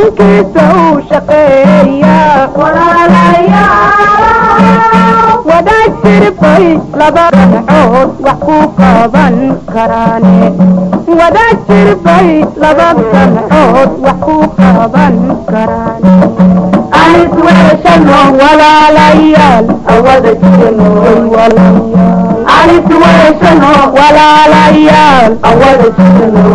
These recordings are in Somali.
wadankiisa u shaqeeya wadaad jirbay laba gamcood wax ku qaban karaane wadaad jirbay laba gamcood wax ku qaban karaane anis weeshano walaalayaal awada jirno anis weeshano walaalayaal awada jirno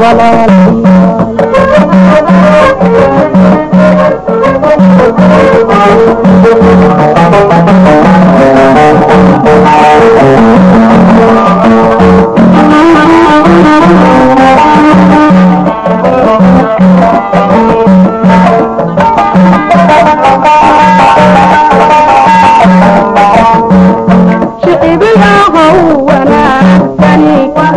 shicibiyahow wanaagsani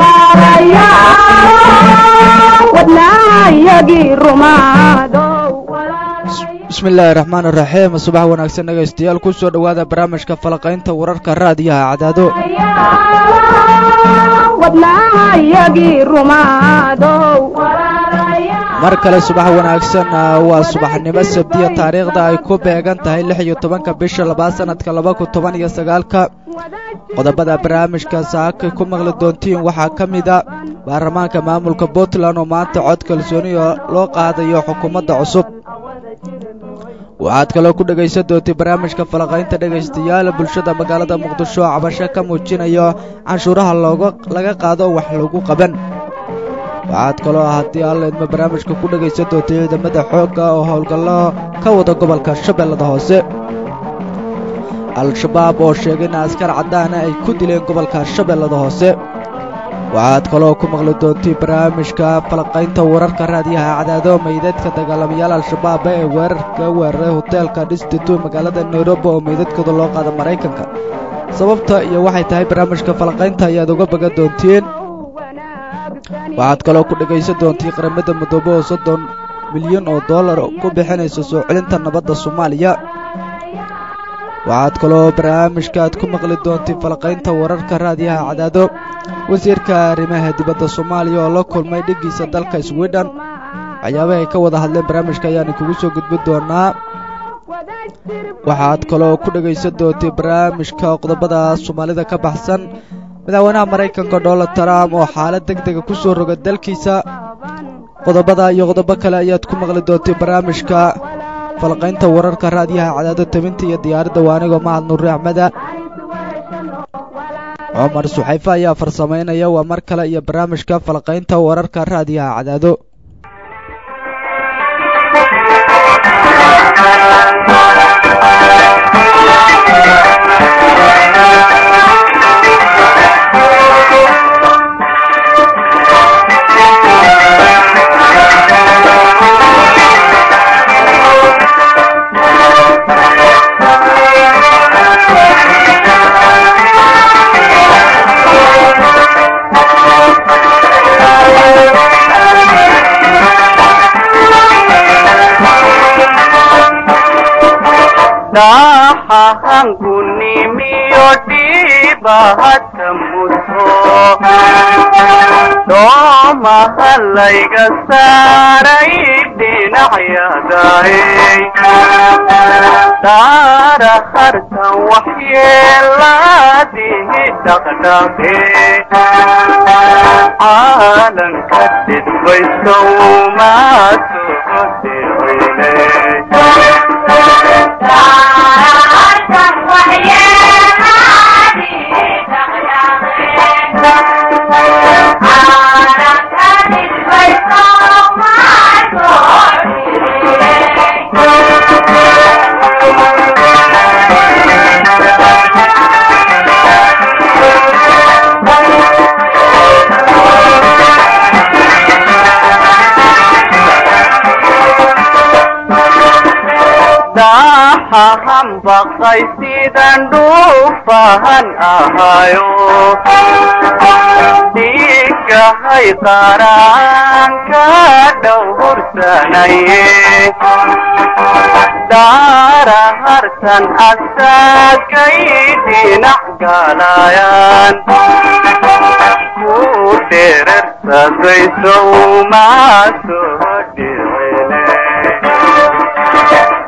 wadnaayagii rumaadow bismi illaahi raxmaan iraxiim subax wanaagsan dhegaystayaal ku soo dhowaada barnaamijka falaqaynta wararka raadiyaha cadaado wadnaayagii rumaadow mar kale subax wanaagsan waa subaxnimo sabdiya taariikhda ay ku beegan tahay lix iyo tobanka bisha labaad sanadka laba kun toban iyo sagaalka qodobada barnaamijka saakay ku maqli doontiin waxaa ka mida baarlamaanka maamulka puntland oo maanta cod kalsooniya loo qaadayo xukuumadda cusub waxaad kaloo ku dhegaysan doontay barnaamijka falaqaynta dhegaystayaal bulshada magaalada muqdisho oo cabasho ka muujinayo canshuuraha looga laga qaado wax lagu qaban waxaad kaloo haddii alla idma barnaamijka ku dhegaysan doontay ciidamada xoogga oo howlgallo ka wada gobolka shabeellada hoose al-shabaab oo sheegay in askar caddaana ay ku dileen gobolka shabeellada hoose waxaad kaloo ku maqli doontay barnaamijka falaqaynta wararka raadiyaha cadaado meydadka dagaalamayaal al-shabaab ee weerarka weeraray hoteelka dhistitutu magaalada nairobi oo meydadkooda loo qaada maraykanka sababta iyo waxay tahay barnaamijka falaqaynta ayaad uga bagan doontiin waxaad kaloo ku dhegaysan doontii qaramada midoobe oo soddon milyan oo dollar ku bixinaysa soo celinta nabadda soomaaliya waxaad kaloo barnaamijka aad ku maqli doontay falaqaynta wararka raadiyaha cadaado wasiirka arrimaha dibadda soomaaliya oo la kulmay dhiggiisa dalka swidhen waxyaabaha ay ka wada hadleen barnaamijka ayaana kugu soo gudbin doonaa waxaad kaloo ku dhegaysan doontay barnaamijka qodobada soomaalida ka baxsan madaxweynaha maraykanka donald trump oo xaalad deg dega ku soo roga dalkiisa qodobada iyo qodobo kale ayaad ku maqli doontay barnaamijka falqaynta wararka raadiyaha cadaado tabinta iyo diyaaradda waa anigoo mahad nuuri axmeda cumar suxayfe ayaa farsamaynaya waa mar kale iyo barnaamijka falqaynta wararka raadiyaha cadaado dhaxahangunimiyo dhiibahadka muto doomaha layga saaray dhinacyadaay daara hartan waxyeeladihi dhaqdhaqe caalanka dhidbaysow maasoo dhicine daxahan baqay sidan dhuufahan ahayo dhiigahay qaraanka dhowhursanaye daara hartan asaagay dhinac galayaan ku dherersadaysow maasoo dhicine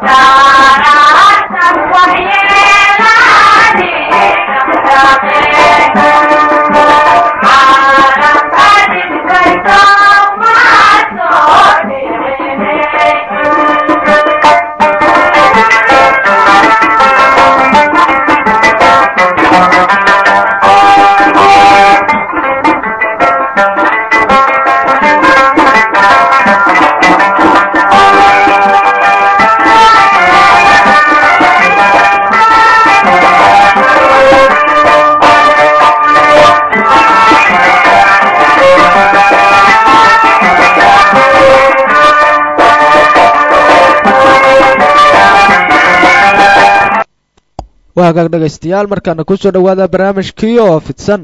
waa hagaag dhegaystayaal markaana kusoo dhowaada barnaamijkii oo fidsan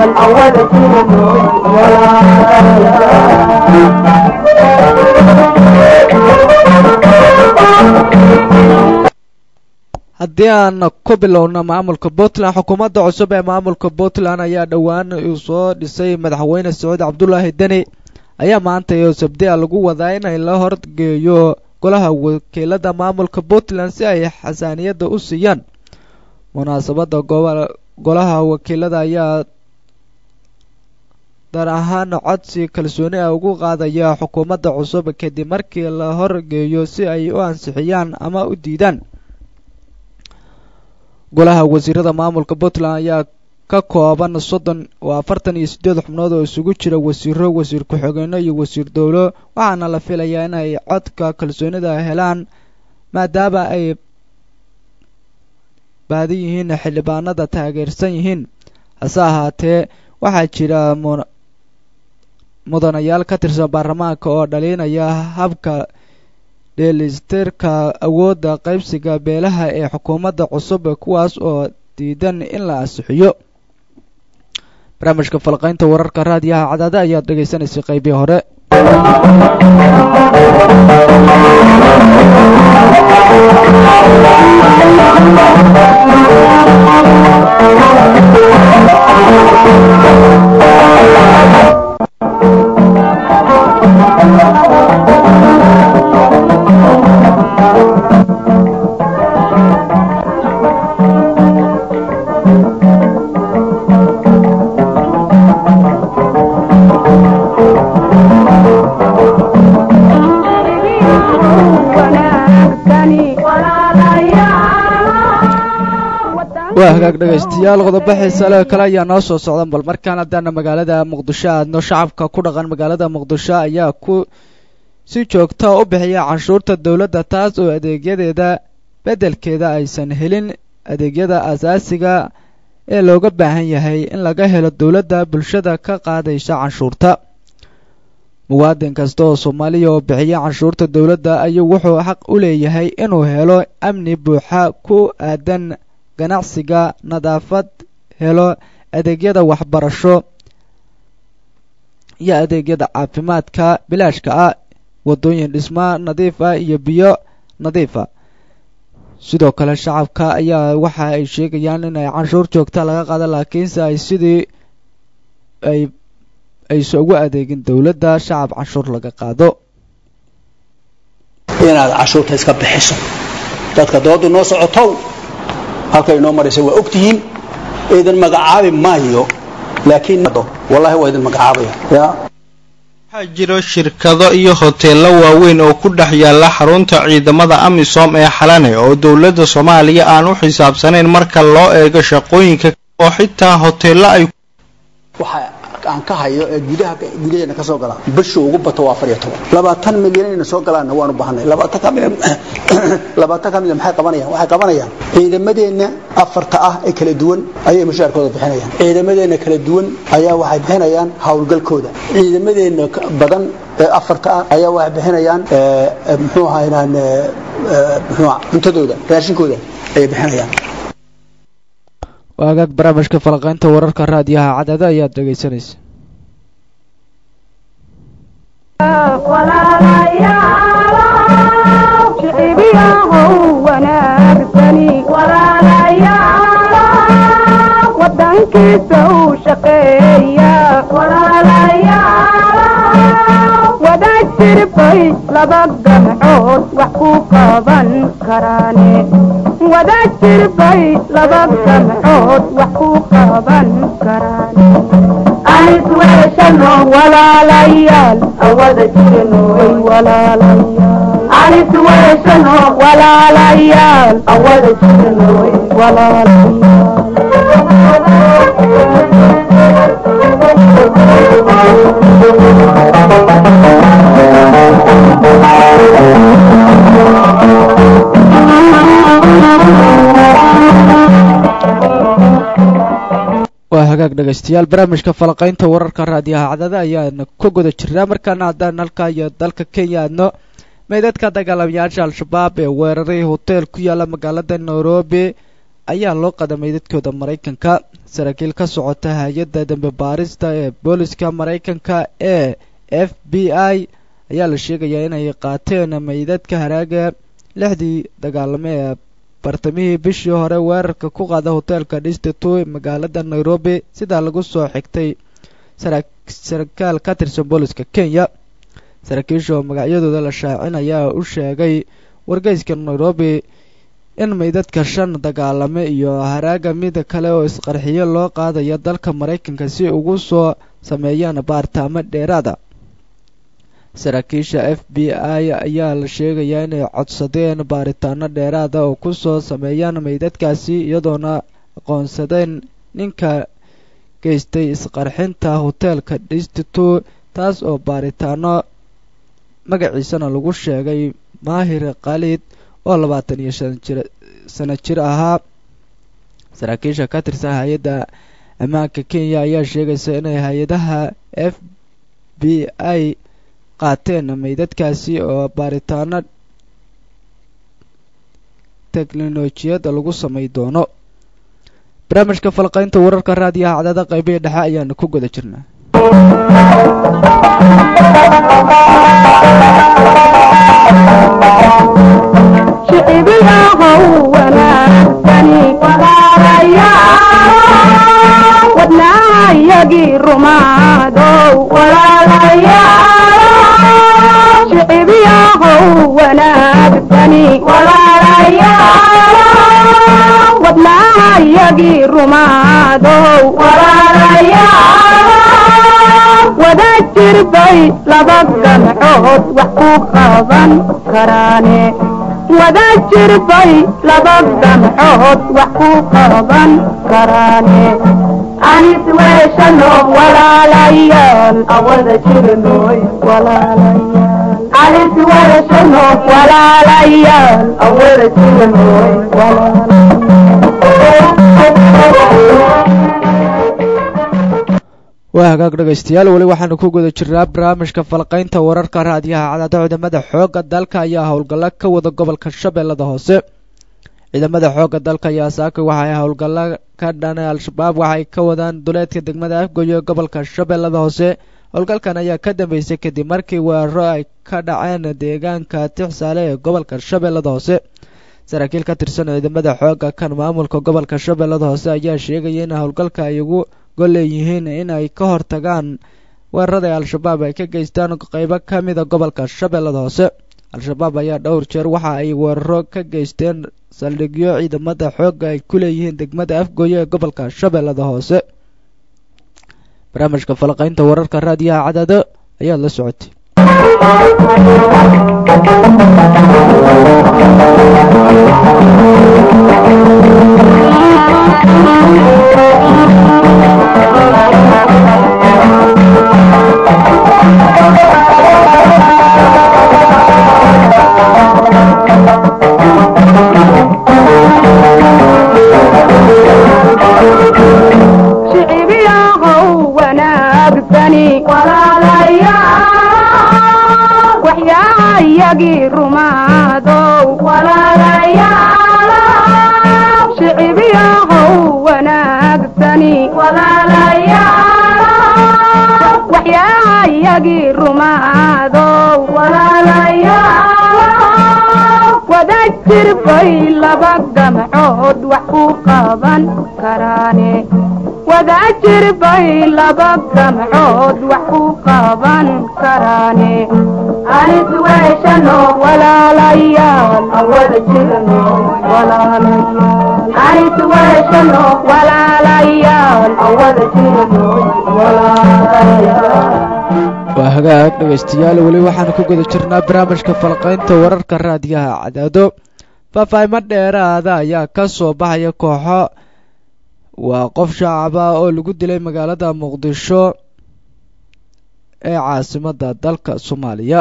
haddii aan ku bilowno maamulka puntland xukuumadda cusub ee maamulka puntland ayaa dhowaan uu soo dhisay madaxweyne sacuud cabdulaahi deni ayaa maanta iyo sabdia lagu wadaa inay la horgeeyo golaha wakiilada maamulka puntland si ay xasaaniyadda u siiyaan munaasabadda golaha wakiilada ayaa dar ahaan codsi kalsooni ah ugu qaadaya xukuumadda cusub kadib markii la horgeeyo si ay u ansixiyaan ama u diidaan golaha wasiirada maamulka puntland ayaa ka kooban soddon oo afartan iyo siddeed xubnood oo isugu jira wasiiro wasiir ku-xigeenno iyo wasiir dowlo waxaana la filayaa inay codka kalsoonida helaan maadaama ay baadi yihiin xildhibaanada taageersan yihiin hase ahaatee waxaa jira mudanayaal ka tirsan baarlamaanka oo dhaliinaya habka dheelisterka awoodda qaybsiga beelaha ee xukuumadda cusub kuwaas oo diidan in la ansixiyo barnaamijka falqaynta wararka raadiyaha cadaada ayaad dhegaysanaysay qaybii hore waa hagaag dhegaystayaal qodobo xiisale kale ayaa noo soo socdan bal markaan haddaana magaalada muqdisho aadno shacabka ku dhaqan magaalada muqdisho ayaa ku si joogta u bixiya canshuurta dowladda taas oo adeegyadeeda beddelkeeda aysan helin adeegyada asaasiga ee looga baahan yahay in laga helo dowladda bulshada ka qaadaysa canshuurta muwaadin kasta oo soomaaliya oo bixiya canshuurta dowladda ayuu wuxuu xaq u leeyahay inuu helo amni buuxa ku aadan ganacsiga nadaafad helo adeegyada waxbarasho iyo adeegyada caafimaadka bilaashka ah waddooyin dhisma nadiif ah iyo biyo nadiifa sidoo kale shacabka ayaa waxa ay sheegayaan inay canshuur joogta laga qaado laakiinse ay sidii ay aysa ugu adeegin dowladda shacab canshuur laga qaado inaad cashuurta iska bixiso dadka doodu noo socotow halkay noo maraysa waa ogtihiin idin magacaabi maayo laakiin wallahi waa idin magacaabaya ya waxaa jiro shirkado iyo hoteello waaweyn oo ku dhex yaalla xarunta ciidamada amisom ee xalane oo dowladda soomaaliya aan u xisaabsanayn marka loo eego shaqooyinka oo xitaa hoteello ay waxa aan ka hayo ee gudaha gudaheena ka soo gala bisha ugu bato waa afar iyo toban labaatan milyan inayna soo galaanna waanu baahanay labaatan ka milyan labaatan ka milyan maxay qabanayaan waxay qabanayaan ciidamadeenna afarta ah ee kala duwan ayay mushaarkooda bixinayaan ciidamadeenna kala duwan ayaa waxay bixinayaan howlgalkooda ciidamadeenna badan ee afarta ah ayaa waxay bixinayaan muxuu ahaynaan muxuu cuntadooda raashinkooda ayay bixinayaan waagaag barnaamijka falaqaynta wararka raadiyaha cadaada ayaad dhegaysanaysa wadankiisa uu shaqeeya wadaad jirbay laba gamcood wax ku qaban karaane wada jirbay laba gamcood wax ku qaban karaane anis weeshano walaalayaal awada jirnoy walaalayaal anis weeshano walaalayaal awada jirnoy waa hagaag dhegaystayaal barnaamijka falaqaynta wararka raadiyaha cadada ayaana ka guda jirnaa markaana haddaan halka iyo dalka kenya aadno meydadka dagaalamayaasha al-shabaab ee weeraray hoteel ku yaala magaalada nairobi ayaa loo qaday meydadkooda maraykanka saraakiil ka socota hay-adda dambe baarista ee booliska maraykanka ee f b i ayaa la sheegayaa inay qaateen meydadka haraaga lixdii dagaalamo ee bartamihii bishii hore weerarka ku qaada hoteelka dhistituo magaalada nairobi sidaa lagu soo xigtay sarakaal ka tirsan booliska kenya saraakiisha oo magacyadooda la shaacin ayaa u sheegay wargeyska nairobi in meydadka shan dagaalame iyo haraaga mid kale oo isqarxiyo loo qaadayo dalka maraykanka si ugu soo sameeyaan baartaamo dheeraada saraakiisha f b i ayaa la sheegayaa inay codsadeen baaritaano dheeraada oo ku soo sameeyaan meydadkaasi iyadoona aqoonsadeen ninka geystay isqarxinta hoteelka dhistituo taas oo baaritaano magaciisana lagu sheegay maahir khaalid oo labaatan iyo shan jir sano jir ahaa saraakiisha ka tirsan hay-adda ammaanka kenya ayaa sheegaysa inay hay-adaha f b i qaateen meydadkaasi oo baaritaano teknolojiyadda lagu samay doono barnaamijka falqaynta wararka raadiyaha cadada qaybihii dhexe ayaanu ku guda jirnaa shicibiyahow wanaagsani walaalayaal wadnaayagii rumaadow walaalayaal shicibiyahow wanaagsani walaalayaal wadnaayagii rumaadow walaalayaal wada jirbay laba gamcood wax ku qaban karaane wada jirbay laba gamcood wax ku qaban karaane anis weeshano walaalayaal awada jirnoy walaalayaal anis weeshano walaalayaal awada jirnoy waa hagaag dhegaystayaal weli waxaanu ku guda jirnaa barnaamijka falqaynta wararka raadiyaha cadada ciidamada xoogga dalka ayaa howlgallo ka wada gobolka shabeellada hoose ciidamada xoogga dalka ayaa saaka waxay howlgallo ka dhanay al-shabaab waxay ka wadaan duleedka degmada afgoyo ee gobolka shabeellada hoose howlgalkan ayaa ka dambeysay kadib markii weeraro ay ka dhaceen deegaanka tixsaale ee gobolka shabeellada hoose saraakiil ka tirsan ciidamada xoogga kan maamulka gobolka shabeellada hoose ayaa sheegaya in howlgalka ay ugu golleeyihiin in ay ka hortagaan weerarada al-shabaab ay ka geystaan qeybo ka mida gobolka shabeellada hoose al-shabaab ayaa dhowr jeer waxa ay weeraro ka geysteen saldhigyo ciidamada xoogga ay ku leeyihiin degmada afgooye ee gobolka shabeellada hoose barnaamijka falaqaynta wararka raadiyaha cadada ayaad la socotay shicibiyahow wanaagsani walaalayaal waxyaayagii rumaadow walaalayaal shicibiyahow wanaagsani walaalayaal waxyaayagii rumaadow walaalayaal wada jirbay laba gamcood wax ku qaban karaane wadaajir bay laba gamcood wax ku qaban karaane anis weeshano walaalayaal aan wada jirno walaalayaal anis weeshano walaalayaal aan wada jirno walaalayaal waa hagaag dhegaystayaal weli waxaanu ku guda jirnaa barnaamijka falqaynta wararka raadiyaha cadaado faahfaahimo dheeraada ayaa ka soo baxaya kooxo waa qof shacab ah oo lagu dilay magaalada muqdisho ee caasimadda dalka soomaaliya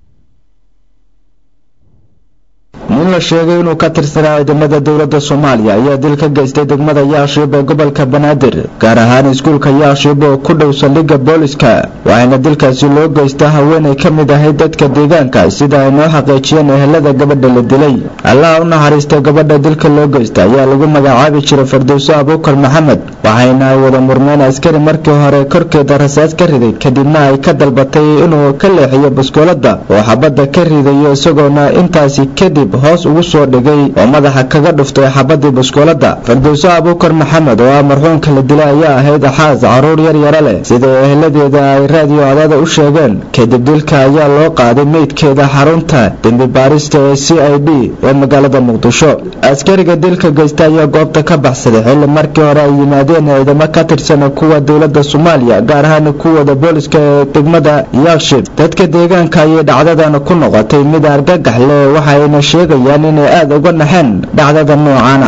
nin la sheegay inuu ka tirsanaa ciidamada dowladda soomaaliya ayaa dil ka geystay degmada yaashiib ee gobolka banaadir gaar ahaan iskuulka yaashiib oo ku dhow saldhigga booliska waxaana dilkaasi loo geystaa haweenay ka mid ahayd dadka deegaanka sida ay noo xaqiijiyeen ehelada gabadha la dilay allaha u naxariistay gabadha dilka loo geysta ayaa lagu magacaabi jiray fardowso abuukar maxamed waxayna ay wada murmeen askari markii hore korkeeda rasaas ka riday kadibna ay ka dalbatay inuu ka leexiyo baskooladda oo xabadda ka ridayo isagoona intaasi kadib hoos ugu soo dhigay oo madaxa kaga dhuftay xabadii baskooladda fardowso abuukar maxamed oo ah marxuumka la dilay ayaa ahayd axaas caruur yar yara leh sida eheladeeda ay raadiyo cadaada u sheegeen kadib dilka ayaa loo qaaday meydkeeda xarunta dembi baarista ee c i d ee magaalada muqdisho askariga dilka geysta ayaa goobta ka baxsaday xilli markii hore ay yimaadeen ciidamo ka tirsan kuwa dowladda soomaaliya gaar ahaan kuwada booliska ee degmada yaakshib dadka deegaanka ayay dhacdadan ku noqotay mid argagax leh waxayna sheegayaan inay aada uga naxeen dhacdada noocaana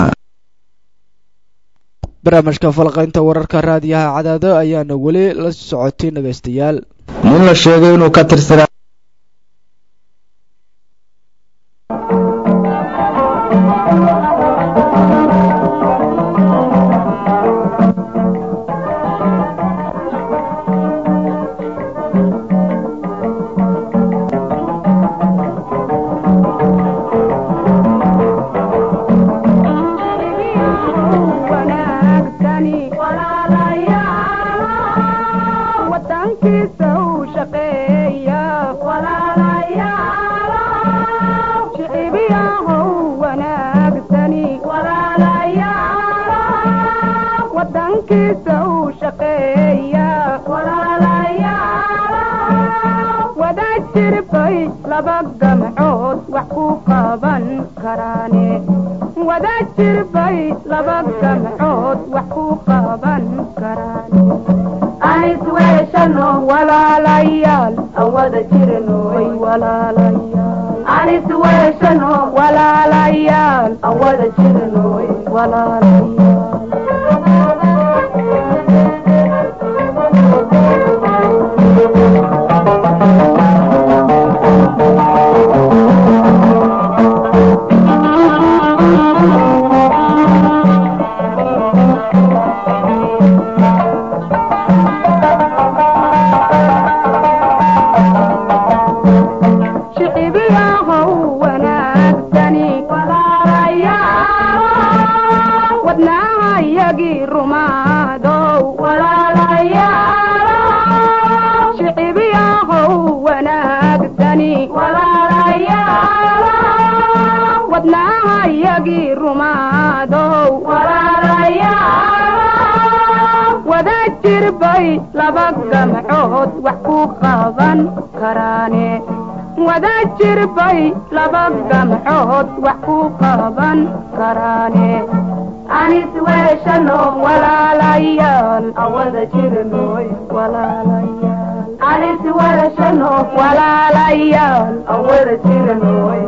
barnaamijka falqaynta wararka raadiyaha cadaado ayaana weli la socotay dhegaystayaal nin la sheegay inuu ka tirsanaa wanaagsani wadankiisa u shaqeeya shicibiyahow wanaagsani wadankiisa u shaqeeya wadaajir bay laba gamcood wax ku qaban karaane wadaajir bay laba gamcood wax ku qaban karaane anis weeshano walaalayaal aan wada jirno way walaalayaal anis weeshano walaalayaal aan wada jirno way shicibiyahow wanaagsani wadnaahayagii rumaadow shicibiyahow wanaagsani wadnaahayagii rumaadow wadaajir bay laba gamcood wax ku qaban karaane wadaajir bay laba gamcood wax ku qaban karaane anis weeshano walaalayaal aan wada jirnoy walaalayaal anis weeshano walaalayaal aan wada jirnoy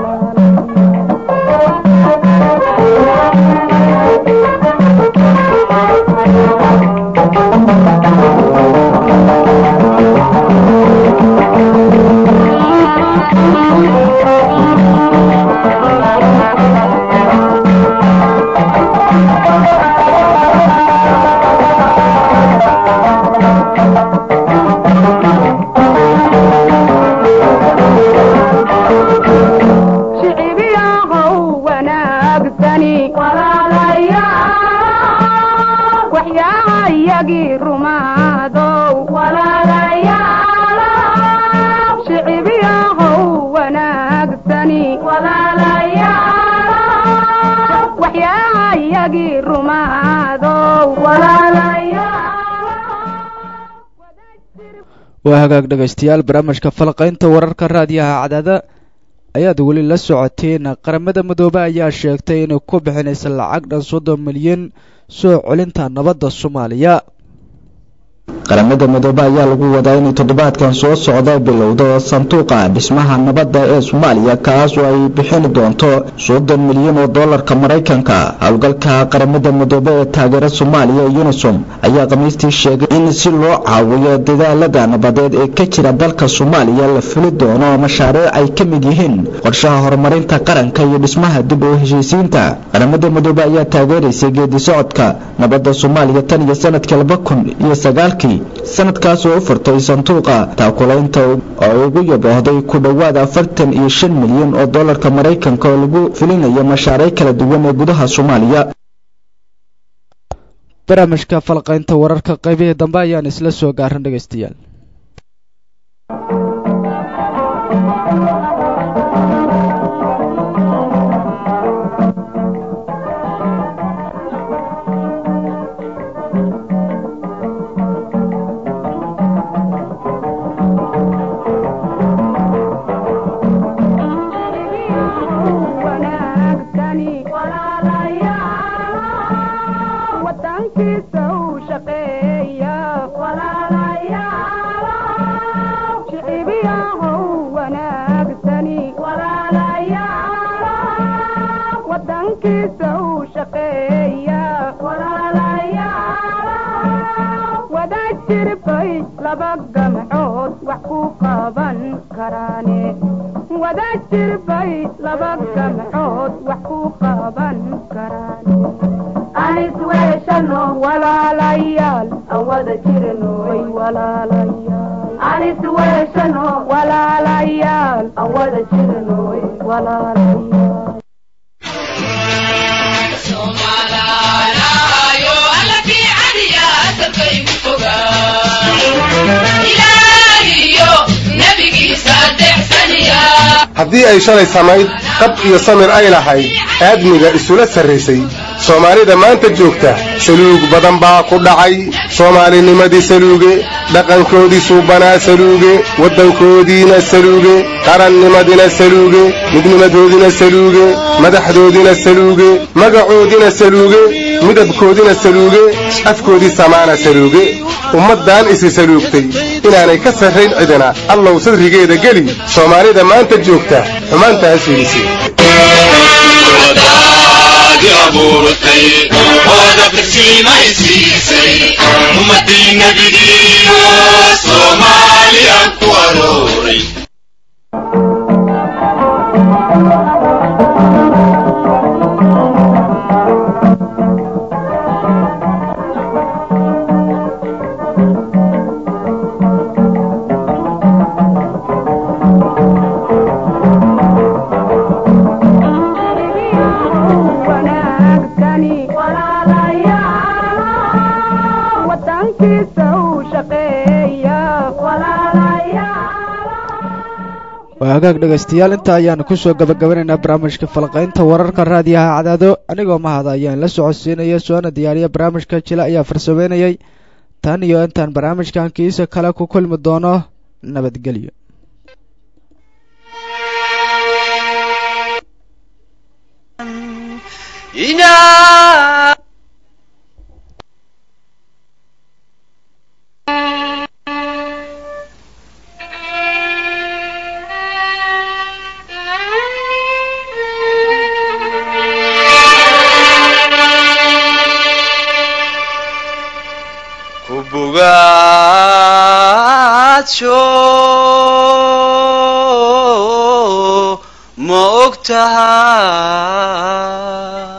shicibiyahow wanaagsani waxyaahayagii rumaadow shicibiyahow wanaagsani waxyaahayagii rumaadow waa hagaag dhegaystayaal barnaamijka falqaynta wararka raadiyaha cadaada ayaad weli la socoteen qaramada midoobe ayaa sheegtay inay ku bixinaysa lacag dhan soddon milyan soo celinta nabadda soomaaliya qaramada midoobe ayaa lagu wadaa inay toddobaadkan soo socda bilowdo sanduuqa dhismaha nabadda ee soomaaliya kaas oo ay bixin doonto soddon milyan oo doolarka maraykanka howlgalka qaramada midoobe ee taageera soomaaliya unisom ayaa khamiistii sheegay in si loo caawiyo dadaalada nabadeed ee ka jira dalka soomaaliya la fuli doono mashaariic ay ka mid yihiin qorshaha horumarinta qaranka iyo dhismaha dib u heshiisiinta qaramada midoobe ayaa taageeraysay geedi socodka nabadda soomaaliya tan iyo sanadkii laba kun iyo sagaalkii sanadkaas oo u furtay sanduuqa taakulaynta oo ugu yaboohday ku dhowaad afartan iyo shan milyan oo doolarka maraykanka oo lagu fulinayo mashaariic kala duwan ee gudaha soomaaliya barnaamijka falqaynta wararka qaybihii dambe ayaan isla soo gaaran dhegaystayaal haddii ay shalay samayd qab iyo samir ay lahayd aadmiga isula sarraysay soomaalida maanta joogta saluug badan baa ku dhacay soomaalinimadii saluuge dhaqankoodii suubanaa saluuge waddankoodiina saluuge qarannimadina saluuge midnimadoodina saluuge madaxdoodina saluuge magacoodina saluuge midabkoodina saluuge afkoodii samaana saluuge ummaddan isi saluugtay inaanay ka sarrayn cidina allow sadrigeeda geli soomaalida maanta joogta xumaantaas fiidisi ummadii nabigiiyo soomaaliya ku arooray waa hagaag dhegaystayaal inta ayaanu ku soo gabagabanaynaa barnaamijka falqaynta wararka raadiyaha cadaado anigoo mahada ayaan la socodsiinaya soona diyaariya barnaamijka jile ayaa farsameynayay tan iyo intaan barnaamijkan kiisa kale ku kulmi doono nabadgelyo ma og tahay